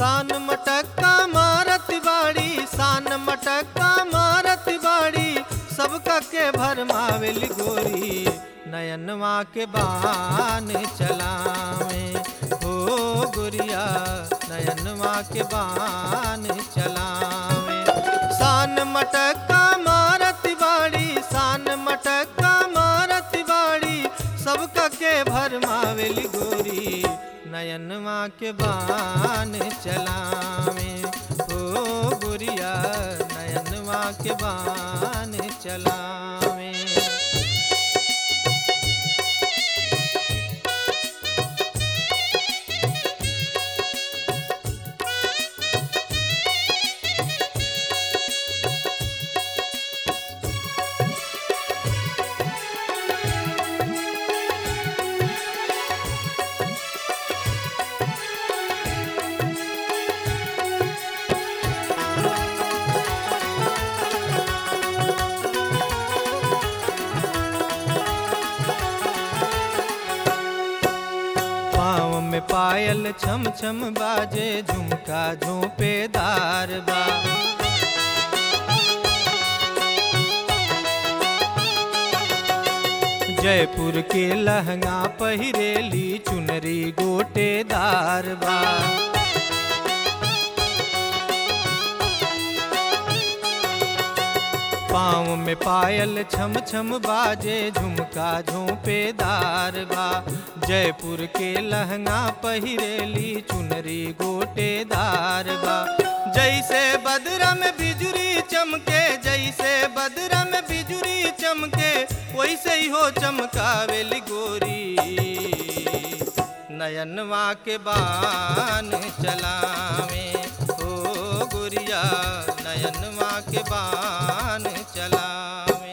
सान मटक्का मारत बाड़ी सान मटक्का मारत बाड़ी सबका के भरमावेली गोरी नयनवा के बान चलावे हो गोरिया नयनवा के बान चलावे सान मटक्का मारत बाड़ी सान मटक्का मारत बाड़ी सबका के भरमावेली गोरी नयनवा के बान चलावे ओ गुरिया नयनवा के बान चलावे पाँव में पायल छम छम बाजे झुमका झोंपेदार बा जयपुर के लहंगा पहिरेली चुनरी गोटेदार बा पाँव में पायल छम छम बाजे झुमका झोंपेदार बा जयपुर के लहंगा पहिरेली चुनरी गोटेदार बा जैसे बदरा में बिजुरी चमके जैसे बदरा में बिजुरी चमके वैसे ही हो चमकावेली गोरी नयनवा के बान चलावे ओ गुरिया नयनवा के बान चलावे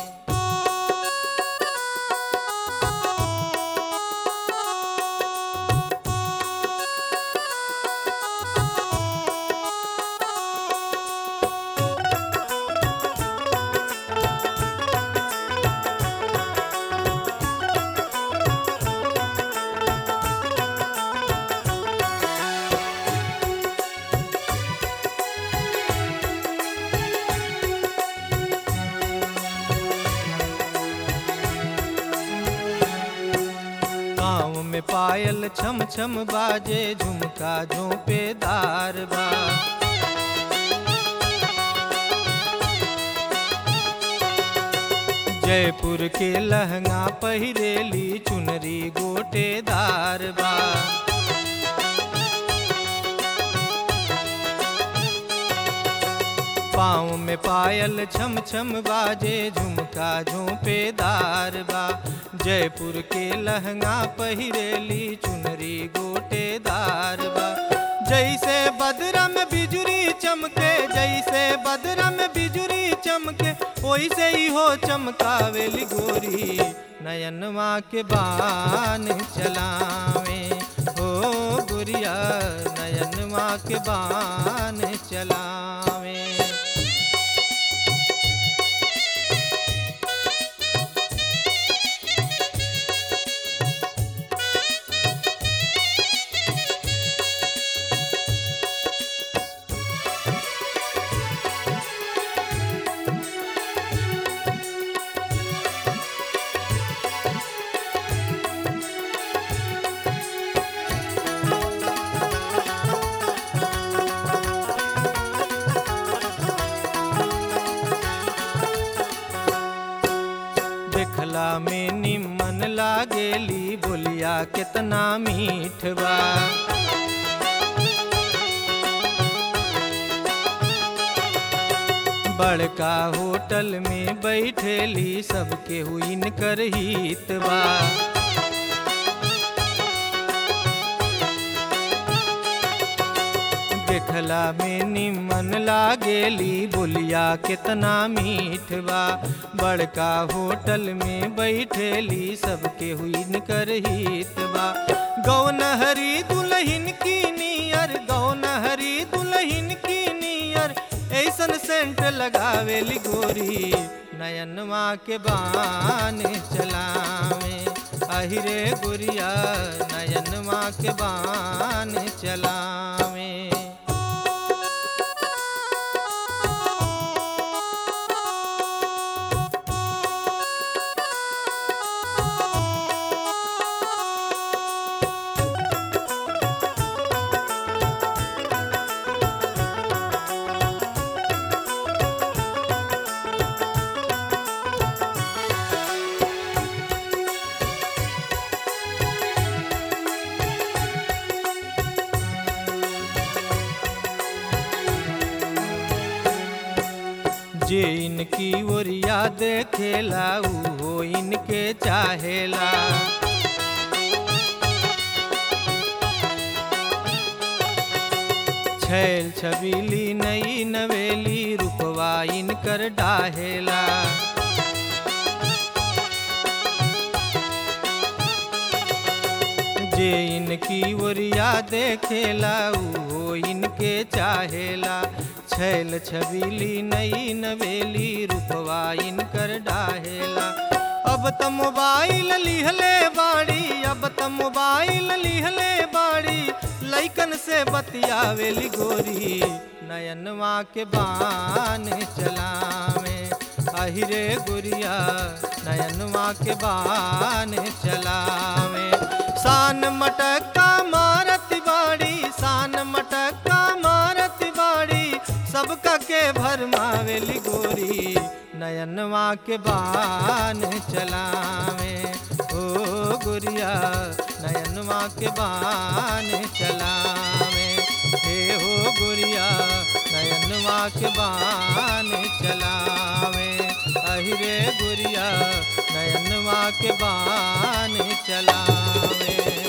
गाँव में पायल छम छम बाजे झुमका झोंपेदार बा जयपुर के लहंगा पहिरेली चुनरी गोटेदार बा पाँव में पायल छम छम बाजे झुमका झोंपेदार बा जयपुर के लहंगा पहिरेली चुनरी गोटेदार बा जैसे बदरा में बिजुरी चमके जैसे बदरा में बिजुरी चमके वैसे ही हो चमकावेली गोरी नयनवा के बान चलावे हो गुरिया नयनवा के बान चलावे देखला में निमन लागेली बोलिया कितना मीठ बा बड़का होटल में बैठेली सबके हुइन कर हित बा देखला में निमन लागेली बोलिया कितना मीठ बा बड़का होटल में बैठेली सबके हुइन कर हित बा गौनहरी दुल्हन की नियर गौनहरी दुल्हन की नियर ऐसन सेंट लगावेली गोरी नयनवा के बान चलावे अहिरे गुरिया नयनवा के बान चलावे जे इनकी ओरिया देखेला उहो इनके चाहेला छैल छबीली नई नवेली रूपवा इनकर डाहेला जे इनकी ओरिया देखेला उहो इनके चाहेला छैल छबीली नई नवेली रूपवा इनकर डाहेला अब त मोबाइल लिहले बाड़ी अब त मोबाइल लिहले बाड़ी लैकन से बतियावेली गोरी नयनवा के बान चलावे अहिरे गुरिया नयनवा के बान चलावे शान मटका मारत बाड़ी शान मटका मारत बाड़ी सबका के भरमावेली गोरी नयनवा के बान चलावे ओ गुरिया नयनवा के बान चलावे हे हो गुरिया नयनवा के बान चलावे अहिरे गुरिया नयनवा के बान चलावे